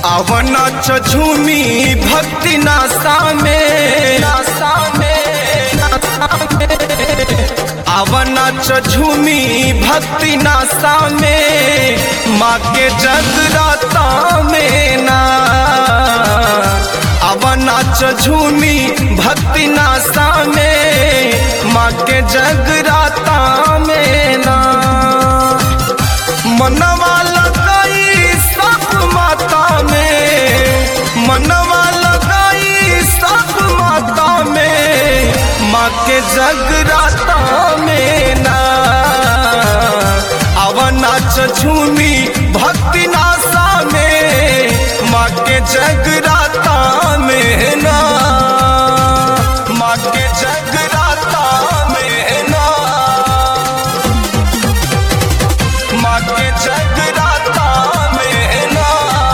आवना झूमी भक्ति नासा में नासा में आवना झूमी भक्ति नासा में माँ के जगराता में ना आवना झूमी भक्ति नासा में माँ के जगराता में ना मनवा लगाई सब माता में मनवा लगाई सब माता में माँ के जगराता में ना अवना झूमी भक्ति नासा में माँ के जगराता में ना माँ के जगराता में ना माँ के जगराता में ना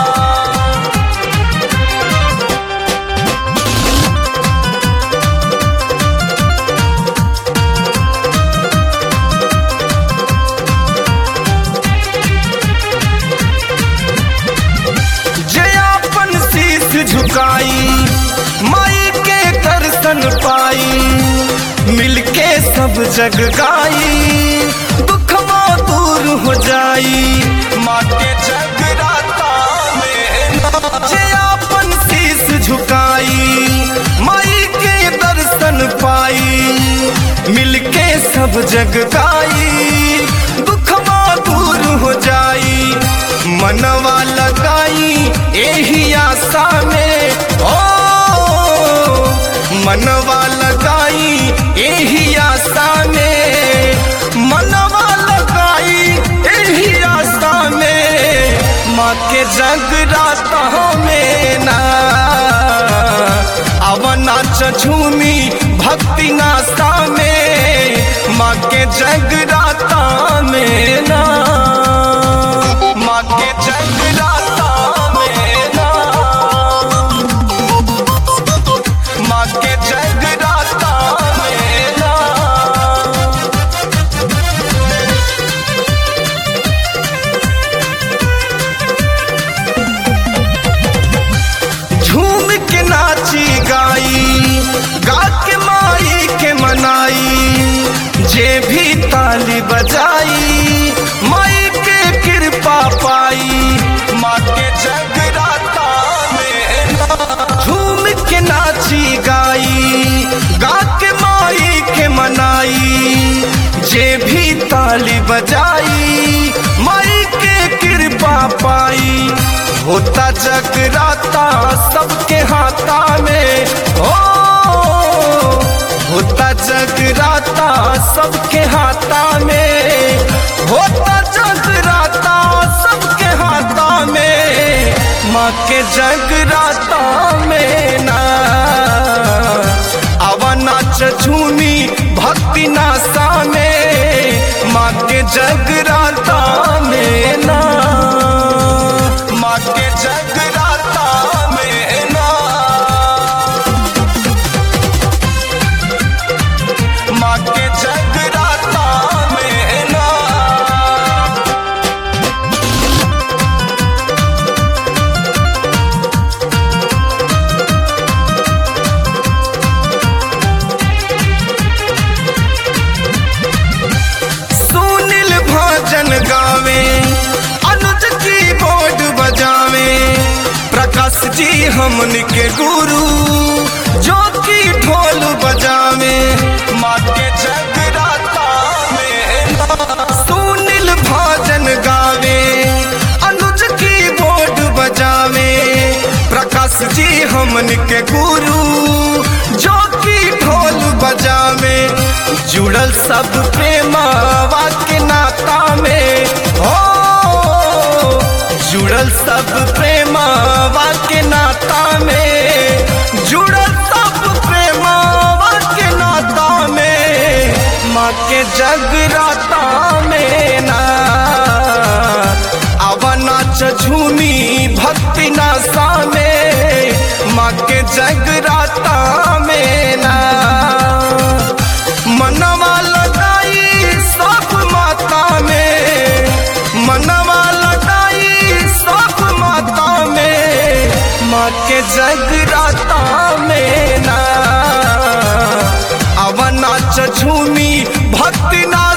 जयापन शीश झुकाई माई के दर्शन पाई मिलके सब जग गाई दुखवा दूर हो जाई माँ के जगराता में जयापन शीश झुकाई माई के दर्शन पाई मिलके सब जग गाई दुखवा दूर हो जाई मनवा लगाई एही आशा में ओ मनवा लगाई एही आशा में मनवा लगाई एही आशा में माँ के जगराता में ना अवना झूमी भक्ति नास्ता में माँ के जगराता में ना माँ के जगराता में ना माँ के जगराता में ना झूम के नाची गाई गा के माई के मनाई जे भी ताली बजाई माई के कृपा पाई माँ के जगराता में झूम के नाची गाई गा के माई के मनाई जे भी ताली बजाई माई के कृपा पाई होता जगराता सबके हाथा में ओ होता जगराता सबके हाथा में होता जगराता सबके हाथा में माँ के जगराता में ना अवना झूमी भक्ति नासा में माँ के जगराता में ना माँ के जगराता में ना माँ के जगराता में ना सुनील भजन गावे अनुज की बोर्ड बजावे प्रकाश जी हमन के गुरु जो की ढोल बजावे माँ के जगराता में सुनील भजन गावे अनुज की बोर्ड बजावे प्रकाश जी हमन के गुरु जो की ढोल बजावे जुड़ल सब प्रेमावा के नाता में हो जुड़ल सब प्रेमावा के नाता में जुड़ल सब प्रेमावा के नाता में माँ के जगराता में ना अवना झूमी भक्ति नासा में माँ के जगराता में ना मनवा लगाई सब माता में मनवा लगाई सब माता में झूमी भक्ति ना